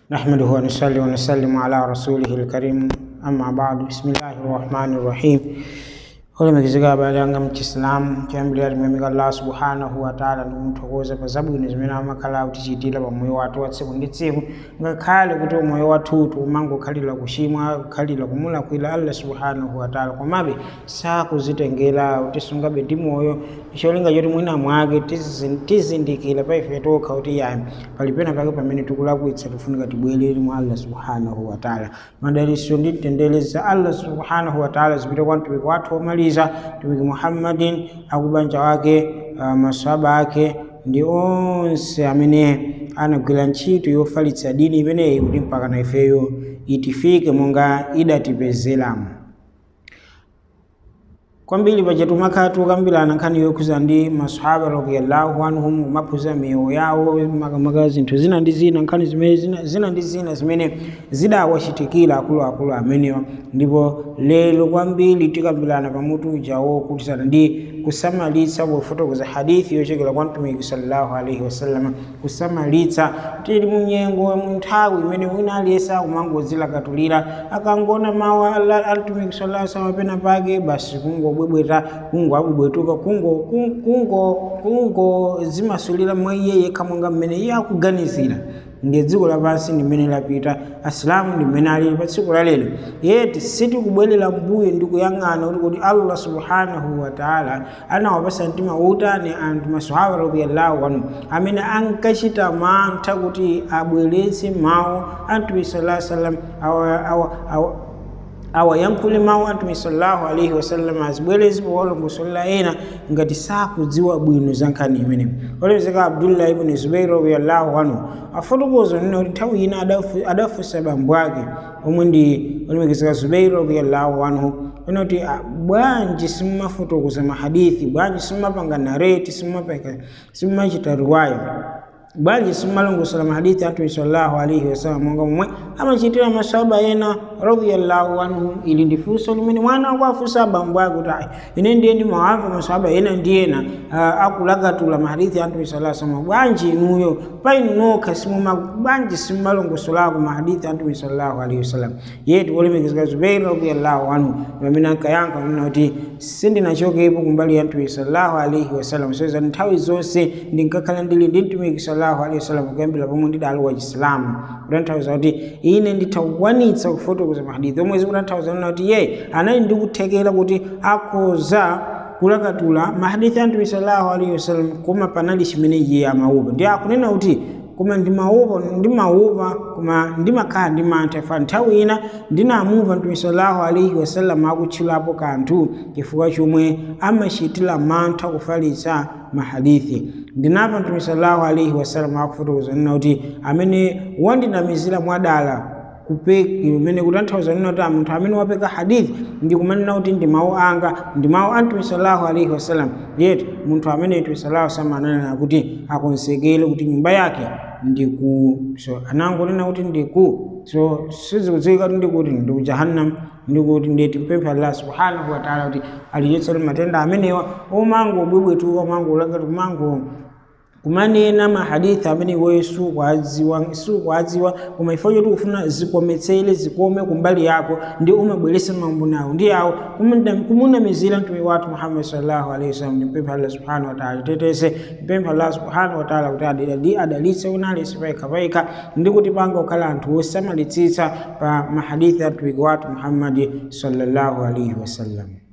نحمده ونصلي ونسلم على رسوله الكريم أما بعد بسم الله الرحمن الرحيم olemekezeka baada yanga mchisilamu chambili alimwemeka allah subhanahu wataala ndikumuthokoza pa zabwino zimene amakhala kutichitira pa moyo wathu wa tsiku ndi tsiku ngakhale kuti moyo wathutu umangokhalira kuchimwa kukhalira kumulakwira allah subhanahu wataala komabe sakuzitengera kutisungabe ndi moyo cholinga choti mwina mwake tizi- tizindikira pa ife tokha kuti yani pali pena pake pamene tikulakwitsa tifunika tibwerere mwa allah subhanahu wataala madaliso ndi tendere za allah subhanahu wataala zipite kwa mtumiki wathu womaliza mtumiki muhammadin akubanja wake uh, maswaba ake ndi onse amene anagwira ntchito yofalitsa dini imeneyi kuti mpaka na ifeyo itifike monga idatipezeramo kwambiri paja tumakhala tukambirana nkhani yokhuza ndi masahaba radiyallahu anhum kumaphuza miyoyo yawo makamaka zinthu zina ndi zina nkhani zimene zina, zina ndi zina zimene zidawachitikira akuluakulu amenewa ndipo lero kwambiri tikambirana pamutu ujawo kukhudzana ndi kusamalitsa pofotokoza hadithi yochokera kwa mtumiki sallallahu alaihi wasallam kusamalitsa tili munyengo mu nthawi imene wina aliyense akumangodzilakatulira akangona mawu a Allah- a mtumiki sallallahu alaihi wasallam pena pake basi kungobwebweta kungobwebwetuka kungo kungo kungo zimasulira mwa iye yekha monga mmene iye akuganizira nge dziko lapansi ndimene lapita asilamu ndimene alili pa tsiku la lero yeti sitikubwerera mbuyo ndi kuyang'ana kuti kuti allah subhanahu wataala anawapasa mtima wotani anthu masahaba radiyallahu anhu amene ankachita mantha kuti abweretse mawu a mtume sallallahu alaihi wasallam awa, awa, awa, awayankhule mawu a mtume sallallahu alaihi wasallam azibwerezi powalongosolela ena ngati sakudziwa bwino za nkhani imene olemekezeka abdullah ibn zubair radiyallahu anhu afotokoza nena kuti nthawi ina adafu- adafunsa bambo ake omwe ndi olemekezeka zubair radiyallahu anhu ena kuti "Ah, bwanji simmafotokoza mahadithi bwanji simmapanga nareti simmapanga simmachita riwaya bwanji simmalongosola mahadithi a mtume sallallahu alaihi wasallam monga momwe amachitira masahaba ena radiyallahu anhum ili ndi funso limene mwana akwafunsa abambo ake kuti "Ai, ine ndiye ndimawamva masahaba ena ndi ena ah, akulakatula mahadithi a mtume sallallahu alaihi wasallam bwanji inuyo pa inu nokha simuma bwanji simmalongosolako mahadithi a mtume sallallahu alaihi wasallam yetu wolemekezeka zubair radiyallahu anhu pamene ankayankha nena kuti sindinachokepo kumbali ya mtume sallallahu alaihi wasallam soza nthawi zonse ndinkakhala ndili ndi mtumiki sallallahu alaihi wasallam kuyambira pomwe ndidali wa chisilamu kutanthauza kuti ine ndithakukwanitsa kufotokoza mahadithi omwe zikutanthauza nena kuti ye anali ndikuthekera kuti akhoza kulakatula mahadithi a mtume sallallahu alaihi wasallam koma panali chimene iye amaupa ndi akunena kuti koma ndimaupa ndimaupa koma ndimakhala ndi mantha fa nthawi ina ndinamumva mtume sallallahu alaihi wasallam akutchulapo kanthu chifukwa chomwe amachitira mantha kufalitsa mahadithi ndinamva mtume sallallahu alaihi wasallam akufotokoza nena kuti amene wandinamizira mwadala kupeki umene kutanthauza nena kuti munthu amene wapeka hadithi ndikumanena kuti ndi mawu anga ndi mawu a mtume sallallahu alaihi wasallam yeti munthu amene mtume sallallahu alaihi wasallam ananena kuti akonzekere kuti nyumba yake ndiku so anangonena kuti ndiku so sizikudziwika kuti ndikuti ndiku jahannam ndikuti ndeti mpempha allah subhanahu wataala kuti alichotsere matenda amenewa omangobwebwetuka omangolakati kumango kumanena mahadithi amene iweyo sukwadziwa sukwadziwa koma ifo choti ufuna zikometsere zikome kumbali yako ndi umabweresa mambo nawo ndi yawo kumunda- kumunamizira mtume wathu muhammad sallallahu alaihi wasallam ndimpempha allah subhanahu wataala tetese mpempha allah subhanahu wataala kuti adali- adalitse unalese paika paika ndi kuti panga kukhala anthu osamalitsitsa pa mahadithi a mtumiki wathu muhammadi sallallahu alaihi wasallam